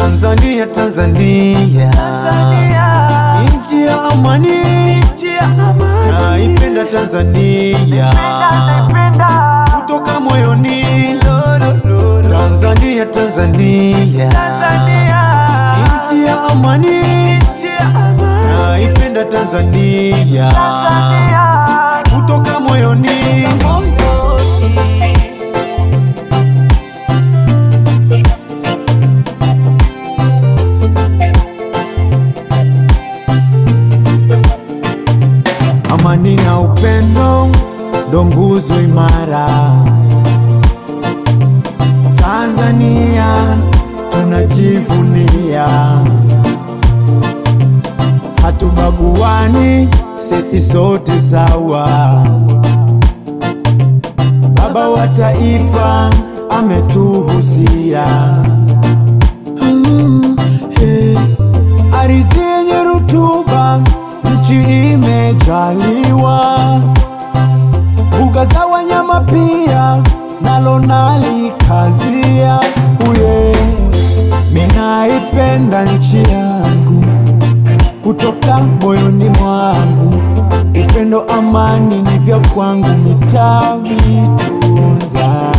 Tanzania, Tanzania, nchi ya amani, naipenda Tanzania kutoka moyoni. Tanzania, Tanzania, nchi ya amani, naipenda Tanzania kutoka moyoni. Amani na upendo ndo nguzo imara. Tanzania tunajivunia, hatubaguani, sisi sote sawa. Baba wa taifa ametuhusia Mm, eh. Ardhi yenye rutuba, nchi imejaliwa, mbuga za wanyama pia nalo nalikazia. Uye, minaipenda nchi yangu kutoka moyoni mwangu, upendo, amani ni vya kwangu, nitavitunza.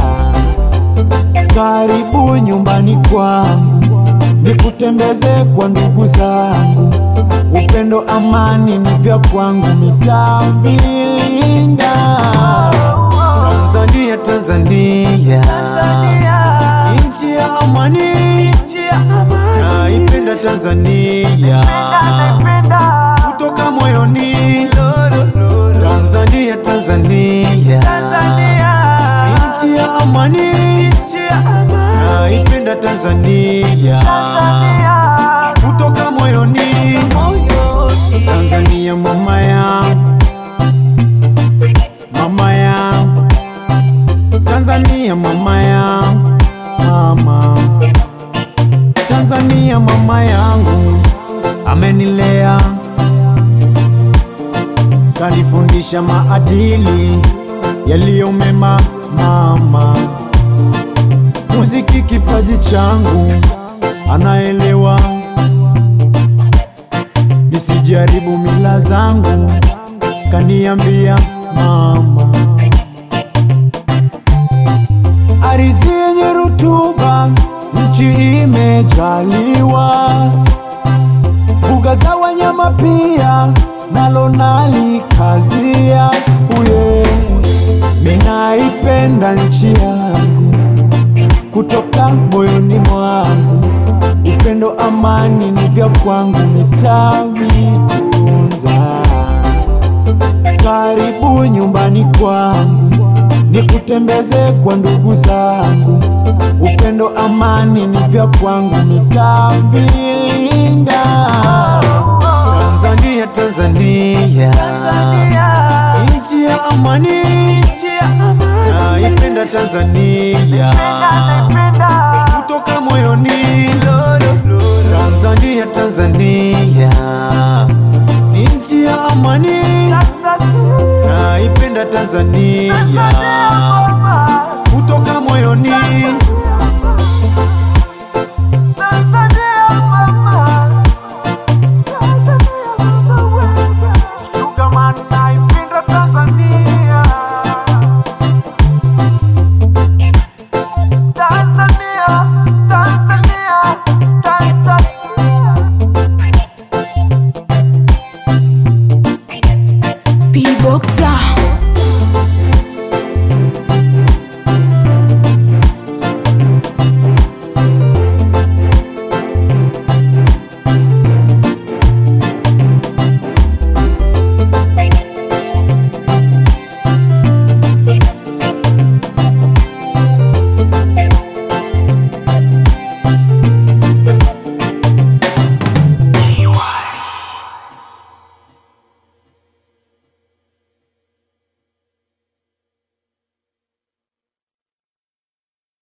Karibu nyumbani kwangu, nikutembeze kwa ndugu zangu. Upendo, amani ni vya kwangu, nitavilinda. Tanzania, Tanzania, nchi ya amani, naipenda Tanzania kutoka moyoni. Tanzania, Tanzania, nchi ya amani, naipenda Tanzania kutoka moyoni. Tanzania mama yangu, mama yangu, Tanzania mama yangu, mama Tanzania mama yangu amenilea, kanifundisha maadili yaliyo mema. Mama muziki kipaji changu, anaelewa nisijaribu mila zangu, kaniambia mama. Ardhi yenye rutuba, nchi imejaliwa, mbuga za wanyama pia nalo nalikazia. Uye, minaipenda nchi yangu kutoka moyoni mwangu, upendo, amani ni vya kwangu, nitavitunza. Karibu nyumbani kwangu, nikutembeze kwa ndugu zangu. Upendo, amani ni vya kwangu, nitavilinda. Tanzania, Tanzania, nchi ya amani, naipenda Tanzania kutoka moyoni. Tanzania, Tanzania, nchi ya amani, naipenda Tanzania kutoka moyoni. Tanzania